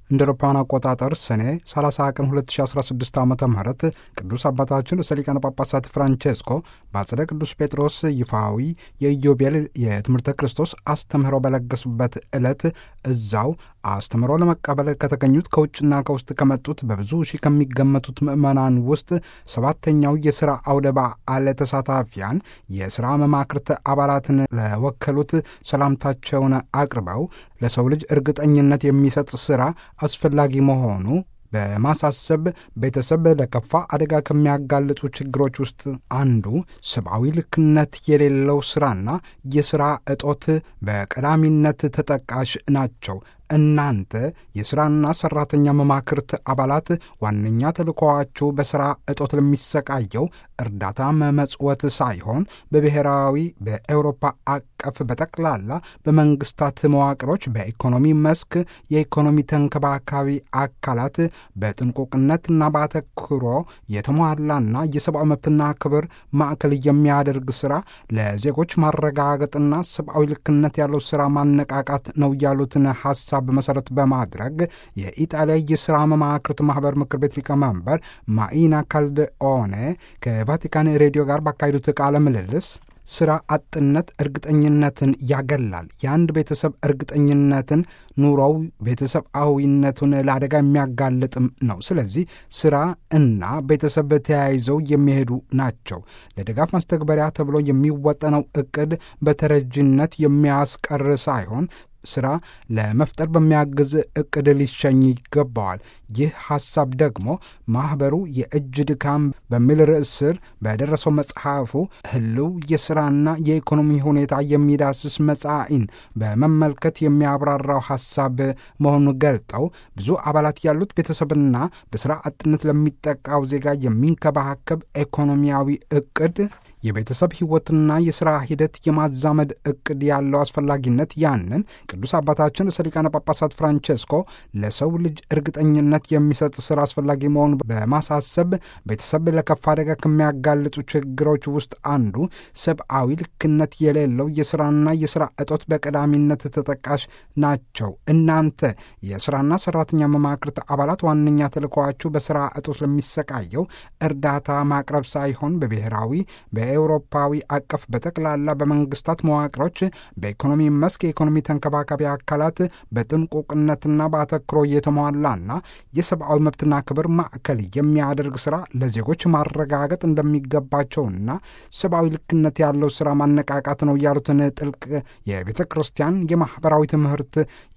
እንደ አውሮፓውያን አቆጣጠር ሰኔ 30 ቀን 2016 ዓ ም ቅዱስ አባታችን ርዕሰ ሊቃነ ጳጳሳት ፍራንቼስኮ በአጽደ ቅዱስ ጴጥሮስ ይፋዊ የኢዮቤል የትምህርተ ክርስቶስ አስተምህሮ በለገሱበት ዕለት እዛው አስተምህሮ ለመቀበል ከተገኙት ከውጭና ከውስጥ ከመጡት በብዙ ሺህ ከሚገመቱት ምዕመናን ውስጥ ሰባተኛው የሥራ አውደ በዓል ተሳታፊያን የሥራ መማክርት አባላትን ለወከሉት ሰላምታቸውን አቅርበው ለሰው ልጅ እርግጠኝነት የሚሰጥ ሥራ አስፈላጊ መሆኑ በማሳሰብ ቤተሰብ ለከፋ አደጋ ከሚያጋልጡ ችግሮች ውስጥ አንዱ ሰብአዊ ልክነት የሌለው ሥራና የሥራ እጦት በቀዳሚነት ተጠቃሽ ናቸው። እናንተ የሥራና ሠራተኛ መማክርት አባላት ዋነኛ ተልእኮዋችሁ በሥራ እጦት ለሚሰቃየው እርዳታ መመጽወት ሳይሆን በብሔራዊ በኤውሮፓ አቀፍ በጠቅላላ በመንግስታት መዋቅሮች በኢኮኖሚ መስክ የኢኮኖሚ ተንከባካቢ አካላት በጥንቁቅነትና በአተኩሮ የተሟላና የሰብአዊ መብትና ክብር ማዕከል የሚያደርግ ሥራ ለዜጎች ማረጋገጥና ሰብአዊ ልክነት ያለው ሥራ ማነቃቃት ነው ያሉትን ሐሳብ መሠረት በማድረግ የኢጣሊያ የሥራ መማክርት ማኅበር ምክር ቤት ሊቀመንበር ማኢና ካልደኦኔ ከቫቲካን ሬዲዮ ጋር ባካሄዱት ቃለ ምልልስ ሥራ አጥነት እርግጠኝነትን ያገላል። የአንድ ቤተሰብ እርግጠኝነትን ኑሮው ቤተሰባዊነቱን ለአደጋ የሚያጋልጥም ነው። ስለዚህ ሥራ እና ቤተሰብ ተያይዘው የሚሄዱ ናቸው። ለድጋፍ ማስተግበሪያ ተብሎ የሚወጠነው ዕቅድ በተረጅነት የሚያስቀር ሳይሆን ሥራ ለመፍጠር በሚያግዝ ዕቅድ ሊሸኝ ይገባዋል። ይህ ሐሳብ ደግሞ ማኅበሩ የእጅ ድካም በሚል ርዕስ ስር በደረሰው መጽሐፉ ህልው የሥራና የኢኮኖሚ ሁኔታ የሚዳስስ መጻኢን በመመልከት የሚያብራራው ሐሳብ መሆኑን ገልጠው ብዙ አባላት ያሉት ቤተሰብና በሥራ አጥነት ለሚጠቃው ዜጋ የሚንከባከብ ኢኮኖሚያዊ ዕቅድ የቤተሰብ ሕይወትና የሥራ ሂደት የማዛመድ ዕቅድ ያለው አስፈላጊነት ያንን ቅዱስ አባታችን ርዕሰ ሊቃነ ጳጳሳት ፍራንቼስኮ ለሰው ልጅ እርግጠኝነት የሚሰጥ ሥራ አስፈላጊ መሆኑ በማሳሰብ ቤተሰብ ለከፋ አደጋ ከሚያጋልጡ ችግሮች ውስጥ አንዱ ሰብአዊ ልክነት የሌለው የሥራና የሥራ እጦት በቀዳሚነት ተጠቃሽ ናቸው። እናንተ የሥራና ሠራተኛ መማክርት አባላት ዋነኛ ተልእኮዋችሁ በሥራ እጦት ለሚሰቃየው እርዳታ ማቅረብ ሳይሆን በብሔራዊ በአውሮፓዊ አቀፍ በጠቅላላ በመንግስታት መዋቅሮች በኢኮኖሚ መስክ የኢኮኖሚ ተንከባካቢ አካላት በጥንቁቅነትና በአተክሮ የተሟላና የሰብአዊ መብትና ክብር ማዕከል የሚያደርግ ሥራ ለዜጎች ማረጋገጥ እንደሚገባቸውና ሰብአዊ ልክነት ያለው ሥራ ማነቃቃት ነው ያሉትን ጥልቅ የቤተ ክርስቲያን የማኅበራዊ ትምህርት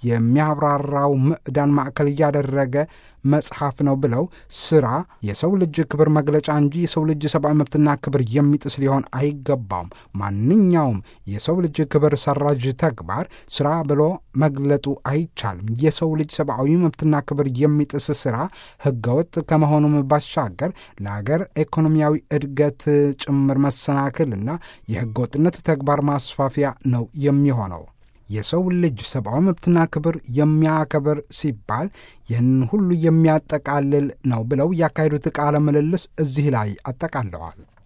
የሚያብራራው ምዕዳን ማዕከል እያደረገ መጽሐፍ ነው ብለው ሥራ የሰው ልጅ ክብር መግለጫ እንጂ የሰው ልጅ ሰብአዊ መብትና ክብር የሚጥስ ሊሆን አይገባውም። ማንኛውም የሰው ልጅ ክብር ሰራዥ ተግባር ሥራ ብሎ መግለጡ አይቻልም። የሰው ልጅ ሰብአዊ መብትና ክብር የሚጥስ ሥራ ሕገወጥ ከመሆኑም ባሻገር ለአገር ኢኮኖሚያዊ እድገት ጭምር መሰናክልና የሕገወጥነት ተግባር ማስፋፊያ ነው የሚሆነው። የሰው ልጅ ሰብአዊ መብትና ክብር የሚያከብር ሲባል ይህንን ሁሉ የሚያጠቃልል ነው ብለው ያካሄዱት ቃለ ምልልስ እዚህ ላይ አጠቃለዋል።